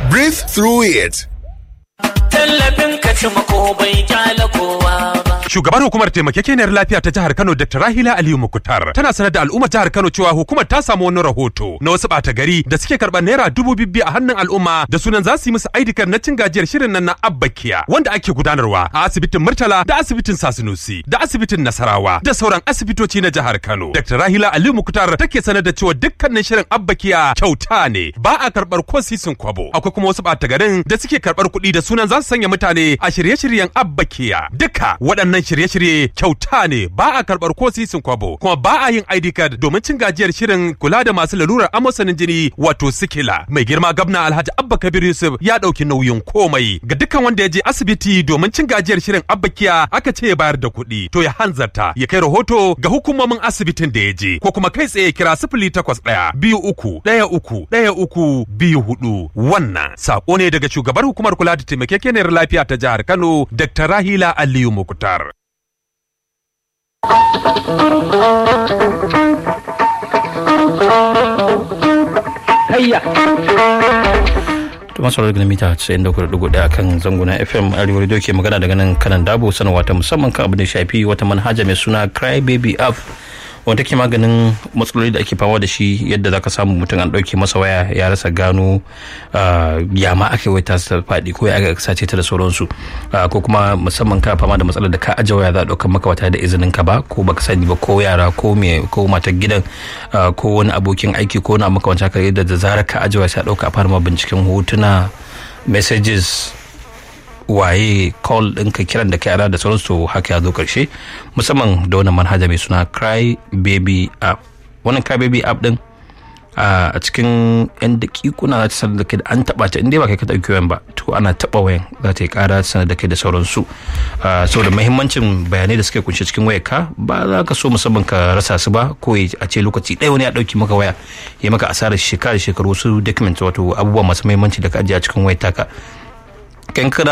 Breathe through it. Tallafin ka ci mako bai kyala kowa ba. Shugabar hukumar taimakekeniyar lafiya ta jihar Kano Dr. Rahila Aliyu Mukutar tana sanar da al'ummar jihar Kano cewa hukumar ta samu wani rahoto na wasu ɓata gari da suke karɓar naira dubu bibbi a hannun al'umma da sunan za su yi musu aidikar na cin gajiyar shirin nan na Abbakiya wanda ake gudanarwa a asibitin Murtala da asibitin Sasinusi da asibitin Nasarawa da sauran asibitoci na jihar Kano. Dr. Rahila Aliyu Mukutar take sanar da cewa dukkanin shirin Abbakiya kyauta ne ba a karɓar ko sisin kwabo. Akwai kuma wasu ɓata garin da suke karɓar kuɗi da sunan za su sanya mutane a shirye-shiryen Abbakiya. Duka waɗannan shirye-shirye kyauta ne ba a karɓar ko sisin kwabo kuma ba a yin ID card domin cin gajiyar shirin kula da masu lalurar amosanin jini wato sikila. Mai girma gabna Alhaji Abba Kabir Yusuf ya ɗauki nauyin komai ga dukkan wanda ya je asibiti domin cin gajiyar shirin Abbakiya aka ce ya bayar da kuɗi to ya hanzarta ya kai rahoto ga hukumomin asibitin da ya je ko kuma kai tsaye kira sifili takwas ɗaya biyu uku ɗaya uku ɗaya uku biyu hudu wannan sako ne daga shugabar hukumar kula da taimakekeniyar lafiya ta jihar Kano Dr. Rahila Aliyu Mukutar. to masu daga mita 94.1 kan zanguna fm arewa radio ke magana daga nan kanan dabo sanarwa ta musamman kan abin da shafi wata manhaja mai suna cry baby app wanda ke maganin matsaloli da ake fama da shi yadda zaka samu mutum an ɗauke masa waya ya rasa gano ya ma aka wai ta faɗi ko ya aka sace ta da sauransu ko kuma musamman ka fama da matsalar da ka aje waya za a ɗaukar maka wata da izinin ka ba ko baka sani ba ko yara ko me ko matar gidan ko wani abokin aiki ko wani abu makamancin haka yadda da zarar ka aje waya sai a ɗauka a fara ma binciken hotuna messages waye call ɗinka kiran da kai ana da sauransu haka ya zo ƙarshe musamman da wannan manhaja mai suna cry baby app wannan cry baby app ɗin a cikin yan dakikuna za ta sanar da kai da an taɓa ta inda ba kai ka ɗauki wayan ba to ana taɓa wayan za ta yi ƙara sanar da kai da sauransu saboda mahimmancin bayanai da suke kunshe cikin wayar ka ba za ka so musamman ka rasa su ba ko a ce lokaci ɗaya wani ya ɗauki maka waya ya maka asarar shekara shekaru wasu document wato abubuwa masu mahimmanci da ka ajiye a cikin wayar taka kan